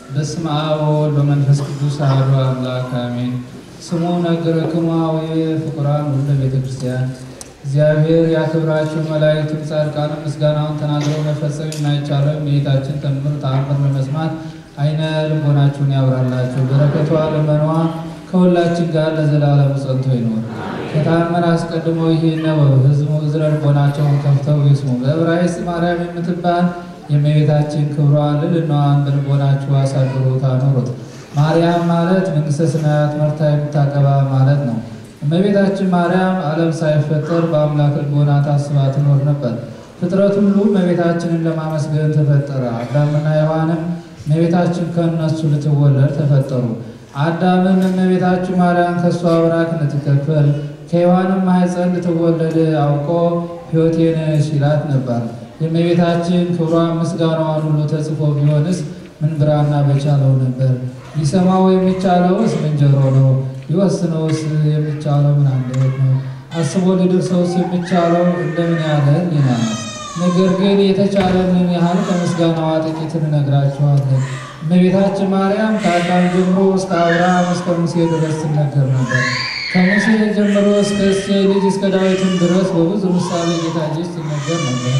በስመ አብ ወወልድ በመንፈስ ቅዱስ አሐዱ አምላክ አሜን። ስሙ ነገረክሙ አቡየ ፍቁራን ሁሉ ቤተ ክርስቲያን እግዚአብሔር ያክብራችሁ መላእክቱም ጻድቃንም ምስጋናውን ተናግረው መፈጸም የማይቻለው የጌታችን ተአምር ተአምር ለመስማት አይነ ልቦናችሁን ያብራላችሁ። በረከቷ ልመኗ ከሁላችን ጋር ለዘላለሙ ጸንቶ ይኖር። ከተአምር አስቀድሞ ይህን ነው ሕዝቡ እዝረ ልቦናቸውን ከፍተው ይስሙ። በዕብራይስጥ ማርያም የምትባል የእመቤታችን ክብሯን ልዕልናዋን በልቦናችሁ አሳድሩት አኑሩት። ማርያም ማለት መንግሥተ ሰማያት መርታ የምታገባ ማለት ነው። እመቤታችን ማርያም ዓለም ሳይፈጠር በአምላክ ልቦና ታስባ ትኖር ነበር። ፍጥረት ሁሉ እመቤታችንን ለማመስገን ተፈጠረ። አዳምና ሔዋንም እመቤታችን ከእነሱ ልትወለድ ተፈጠሩ። አዳምም እመቤታችን ማርያም ከእሷ አብራክ ልትከፈል ከሔዋንም ማኅፀን ልትወለድ አውቆ ሕይወቴን ሲላት ነበር። የእመቤታችን ክብሯን ምስጋናዋን ሁሉ ተጽፎ ቢሆንስ ምን ብራና በቻለው ነበር? ሊሰማው የሚቻለውስ ምን ጆሮ ነው? ሊወስነውስ የሚቻለው ምን አንደበት ነው? አስቦ ሊደርሰውስ የሚቻለው እንደምን ያለ ሕሊና ነው? ነገር ግን የተቻለንን ያህል ከምስጋናዋ ጥቂት እንነግራችኋለን። እመቤታችን ማርያም ከአዳም ጀምሮ እስከ አብርሃም እስከ ሙሴ ድረስ ትነገር ነበር። ከሙሴ ጀምሮ እስከ እሴይ ልጅ እስከ ዳዊትም ድረስ በብዙ ምሳሌ ጌታ ልጅ ትነገር ነበር።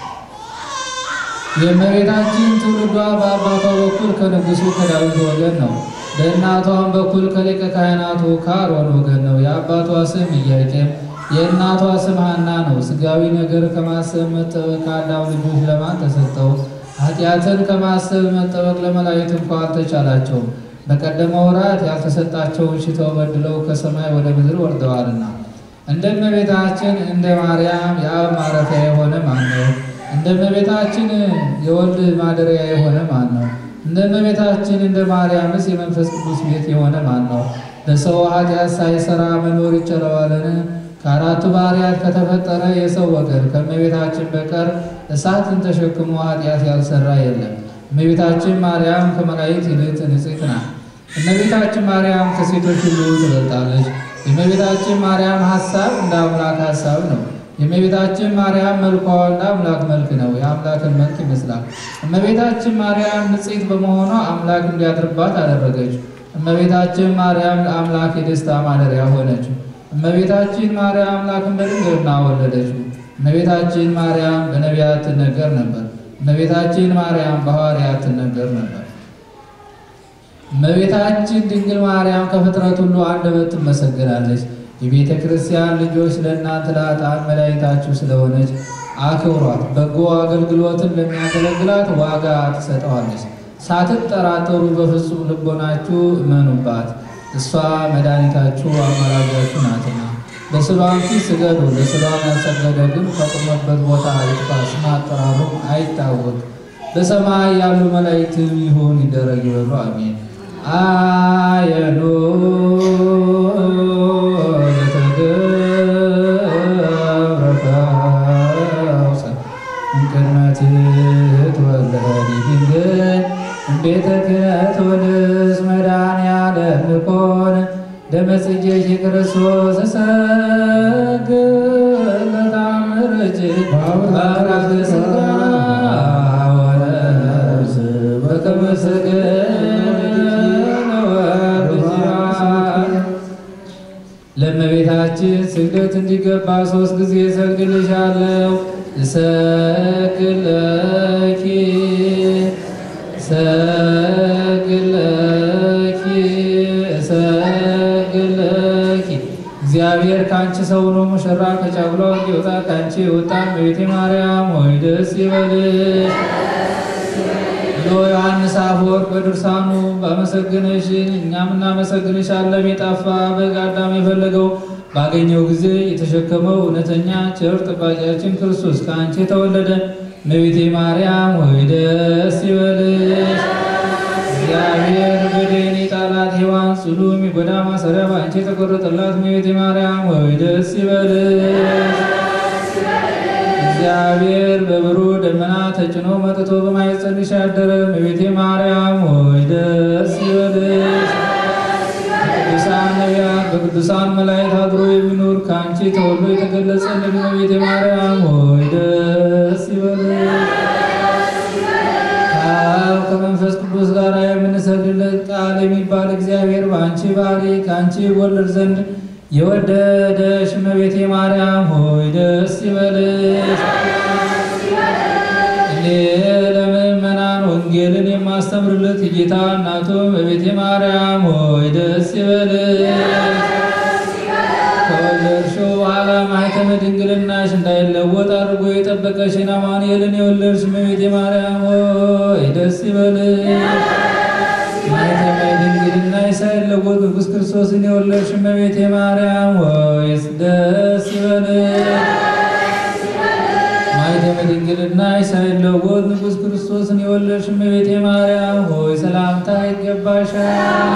የእመቤታችን ትውልዷ በአባቷ በኩል ከንጉሱ ከዳዊት ወገን ነው። በእናቷም በኩል ከሊቀ ካህናቱ ከአሮን ወገን ነው። የአባቷ ስም ኢያቄም የእናቷ ስም ሐና ነው። ሥጋዊ ነገር ከማሰብ መጠበቅ ከአዳም ልጆች ለማን ተሰጠው? ኃጢአትን ከማሰብ መጠበቅ ለመላእክት እንኳ አልተቻላቸውም። በቀደመ ወራት ያልተሰጣቸውን ሽተው በድለው ከሰማይ ወደ ምድር ወርደዋልና። እንደ እመቤታችን እንደ ማርያም የአብ ማረፊያ የሆነ ማን ነው? እንደ እመቤታችን የወልድ ማደሪያ የሆነ ማን ነው? እንደ እመቤታችን እንደ ማርያምስ የመንፈስ ቅዱስ ቤት የሆነ ማን ነው? ለሰው ኃጢአት ሳይሰራ መኖር ይችለዋልን? ከአራቱ ባህርያት ከተፈጠረ የሰው ወገን ከእመቤታችን በቀር እሳትን ተሸክሞ ኃጢአት ያልሰራ የለም። እመቤታችን ማርያም ከመላእክት ይልቅ ንጽሕት ናት። እመቤታችን ማርያም ከሴቶች ሁሉ ትበልጣለች። የእመቤታችን ማርያም ሐሳብ እንደ አምላክ ሐሳብ ነው። የእመቤታችን ማርያም መልኳ እንደ አምላክ መልክ ነው። የአምላክን መልክ ይመስላል። እመቤታችን ማርያም ንጽሕት በመሆኗ አምላክ እንዲያድርባት አደረገች። እመቤታችን ማርያም ለአምላክ የደስታ ማደሪያ ሆነች። እመቤታችን ማርያም አምላክን በድንግልና ወለደችው። እመቤታችን ማርያም በነቢያት ትነገር ነበር። እመቤታችን ማርያም በሐዋርያት ትነገር ነበር። እመቤታችን ድንግል ማርያም ከፍጥረት ሁሉ አንደበት ትመሰገናለች። የቤተ ክርስቲያን ልጆች ለእናንተ ለኃጥአን መድኃኒታችሁ ስለሆነች አክብሯት። በጎ አገልግሎትን ለሚያገለግላት ዋጋ ትሰጠዋለች። ሳትጠራጠሩ በፍጹም ልቦናችሁ እመኑባት። እሷ መድኃኒታችሁ አማላጃችሁ ናትና። በስሏም ፊት ስገዱ። ለስሏም ያልሰገደ ግን ከቆመበት ቦታ ይጥፋ፣ ስም አጠራሩም አይታወቅ። በሰማይ ያሉ መላእክትም ይሁን ይደረግ ይበሉ፣ አሜን። አየኑ ለተገብረ እምቅድመ ትትወለድ ድንግል እምቤተ ክህነት ወንስ መድኃኔዓለም ንኮን ደመጽጌኪ ክርስቶስ እሰግድ ለተአምርኪ በአብራክ ሥጋ ወነፍስ በከመ ለእመቤታችን ስግደት እንዲገባ ሶስት ጊዜ እሰግድልሻለሁ። እሰግድለኪ እሰግድለኪ እሰግድለኪ እግዚአብሔር ከአንቺ ሰው ሆኖ ሙሽራ ከጫጉላው እንዲወጣ ከአንቺ የወጣ እመቤቴ ማርያም ሆይ ደስ ይበልሽ ብሎ ዮሐንስ አፈወርቅ በድርሳኑ ባመሰገነሽን እኛም እናመሰግንሻለን። የጠፋ በግ አዳም የፈለገው ባገኘው ጊዜ የተሸከመው እውነተኛ ቸር ጠባቂያችን ክርስቶስ ከአንቺ የተወለደ እመቤቴ ማርያም ሆይ ደስ ይበልሽ። እግዚአብሔር በደኔ ጣላት ሔዋን ጽኑ የሚጎዳ ማሰሪያ በአንቺ የተቆረጠላት እመቤቴ ማርያም ሆይ ደስ ይበልሽ። እግዚአብሔር በብሩህ ደመና ተጭኖ መጥቶ በማኅፀንሽ ያደረ እመቤቴ ማርያም ሆይ ደስ ይበልሽ። በቅዱሳን ነቢያት በቅዱሳን መላእክት አድሮ የሚኖር ከአንቺ ተወልዶ የተገለጸልን እመቤቴ ማርያም ሆይ ደስ ይበልሽ። ከአብ ከመንፈስ ከመንፈስ ቅዱስ ጋር የምንሰግድለት ቃል የሚባል እግዚአብሔር በአንቺ ባህሪ ከአንቺ ይወለድ ዘንድ የወደደሽ እመቤቴ ማርያም ሆይ ደስ ይበልሽ። እኔ ለምእመናን ወንጌልን የማስተምርለት የጌታ እናቱ እመቤቴ ማርያም ሆይ ደስ ይበልሽ። ከወለድሽው በኋላ ማኅተመ ድንግልናሽ እንዳይለወጥ አድርጎ የጠበቀሽን አማኑኤልን የወለድሽ እመቤቴ ማርያም ሆይ ደስ ይበልሽ። ማኅተመ ድንግልናሽ ሳይለወጥ ንጉሥ ክርስቶስን የወለድሽ እመቤቴ ማርያም ሆይ ደስ ይበልሽ። ማኅተመ ድንግልናሽ ሳይለወጥ ንጉሥ ክርስቶስን የወለድሽ እመቤቴ ማርያም ሆይ ሰላምታ ይገባሻል።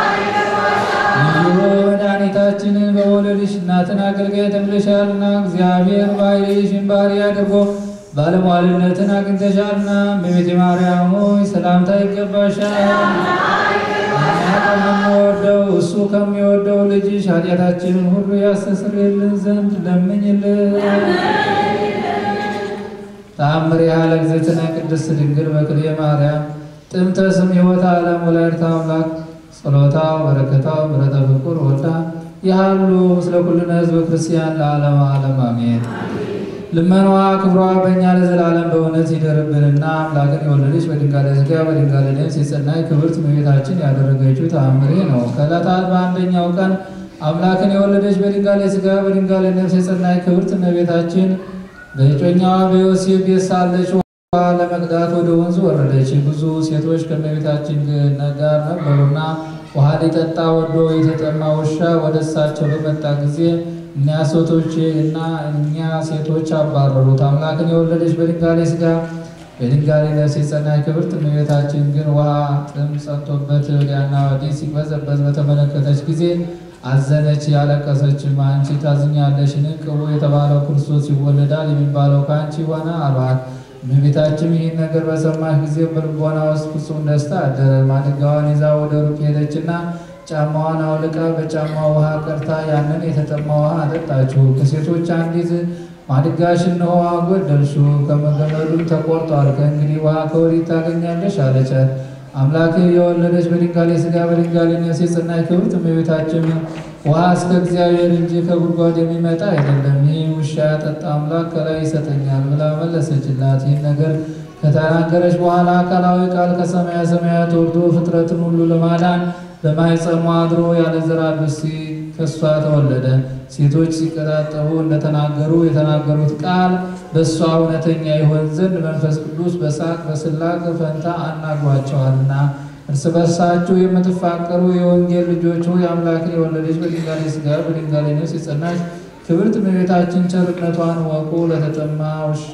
ልዩ መድኃኒታችንን በመውለድሽ እናትን አገልጋይ ተብለሻልና እግዚአብሔር ባሕርይሽን ባሕርይ አድርጎ ባለሟልነትን አግኝተሻልና እመቤቴ ማርያም ሆይ ሰላምታ ይገባሻል። እኛ ከምንወደው እሱ ከሚወደው ልጅሽ ኃጢአታችንን ሁሉ ያስተሰርይልን ዘንድ ለምኝልን። ተአምር ያህል እግዝእትነ ቅድስት ድንግል በክልኤ ማርያም ጥንተ ስም ሕይወተ ዓለም ወላዲተ አምላክ ጸሎታ በረከታ ምሕረተ ፍቁር ወልዳ ያሉ ምስለ ኩልነ ሕዝበ ክርስቲያን ለዓለመ ዓለም አሜን። ልመናዋ ክብሯ በእኛ ለዘላለም በእውነት ይደርብንና አምላክን የወለደች በድንጋሌ ሥጋ በድንጋሌ ነፍስ የጸናች ክብርት እመቤታችን ያደረገችው ተአምሬ ነው። ከዕለታት በአንደኛው ቀን አምላክን የወለደች በድንጋሌ ሥጋ በድንጋሌ ነፍስ የጸናች ክብርት እመቤታችን በእጮኛዋ በዮሴፍ ቤት ሳለች ውሃ ለመቅዳት ወደ ወንዝ ወረደች። ብዙ ሴቶች ከእመቤታችን ጋር ነበሩና ውሃ ሊጠጣ ወዶ የተጠማ ውሻ ወደ እሳቸው በመጣ ጊዜ እኛ ሴቶች እና እኛ ሴቶች አባረሩት። አምላክን የወለደች በድንጋሌ ሥጋ በድንጋሌ ነፍስ የጸናች ክብርት እመቤታችን ግን ውሃ ጥም ጸንቶበት ወዲያና ወዲህ ሲቅበዘበዝ በተመለከተች ጊዜ አዘነች፣ ያለቀሰችም። አንቺ ታዝኛለሽን? ቅቡ የተባለው ክርስቶስ ይወለዳል የሚባለው ከአንቺ ሆነ አሏት። እመቤታችን ይህን ነገር በሰማች ጊዜ በልቦና ውስጥ ፍጹም ደስታ አደረ። ማድጋዋን ይዛ ወደ ሩቅ ሄደችና ጫማዋን አውልቃ በጫማ ውሃ ቀርታ ያንን የተጠማ ውሃ አጠጣችው። ከሴቶች አንዲት ማድጋሽን ውሃ ጎደልሽው፣ ከመገመዱም ተቆርጧል። ከእንግዲህ ውሃ ከወዴት ታገኛለሽ? አለቻት። አምላክ የወለደች በድንጋሌ ሥጋ በድንጋሌ ነፍስ የጸናች ክብርት እመቤታችን ውሃ እስከ እግዚአብሔር እንጂ ከጉድጓድ የሚመጣ አይደለም፣ ይህ ውሻ ያጠጣ አምላክ ከላይ ይሰጠኛል ብላ መለሰችላት። ይህን ነገር ከተናገረች በኋላ አካላዊ ቃል ከሰማያ ሰማያት ወርዶ ፍጥረትን ሁሉ ለማዳን በማኅፀኗ አድሮ ያለ ዘር ብእሲ ከእሷ ተወለደ። ሴቶች ሲቀጣጠቡ እንደተናገሩ የተናገሩት ቃል በእሷ እውነተኛ ይሆን ዘንድ መንፈስ ቅዱስ በሳቅ በስላቅ ፈንታ አናግሯቸዋልና። እርስ በርሳችሁ የምትፋቀሩ የወንጌል ልጆች ሆይ አምላክን የወለደች በድንጋሌ ሥጋ በድንጋሌ ነፍስ የጸናች ክብርት እመቤታችን ቸርነቷን ወቁ። ለተጠማ ውሻ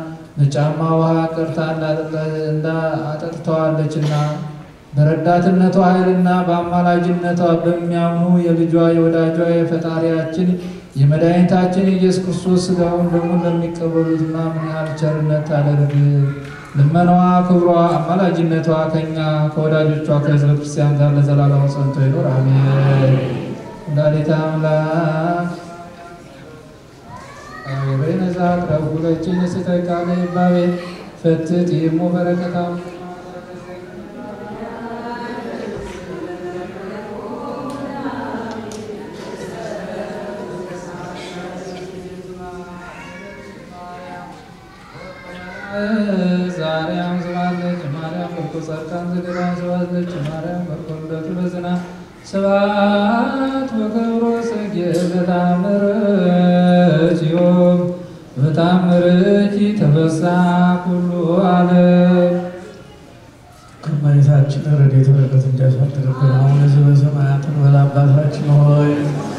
በጫማ ውሃ ቀርታ አጠጥተዋለችና በረዳትነቷ ኃይልና በአማላጅነቷ በሚያምኑ የልጇ የወዳጇ የፈጣሪያችን የመድኃኒታችን የኢየሱስ ክርስቶስ ሥጋውን ደግሞ ለሚቀበሉትና ምን ያህል ቸርነት ታደርግ። ልመናዋ፣ ክብሯ፣ አማላጅነቷ ከእኛ ከወዳጆቿ ከሕዝበ ክርስቲያን ጋር ለዘላለሙ ጸንቶ ይኖር አሜን። ወላዲተ አምላክ አቤነዛ ቅረቡለችን ስተቃለ ይባቤ ፈትት ይሞ በረከታ ዛሬም ስባለች ማርያም በርኮ ጸርቃን ዘገዳም ስባለች ማርያም በርኮ ልደቱ በዝና ስብሐት ወክብሮ ጽጌ በታምርኪ ዮም በታምርኪ ተፈሳ ኩሉ ዓለም ከመሬታችን ረድኤት በረከት እንዲያሳድርብን አሁን በሰማያት እንበል አባታችን ሆይ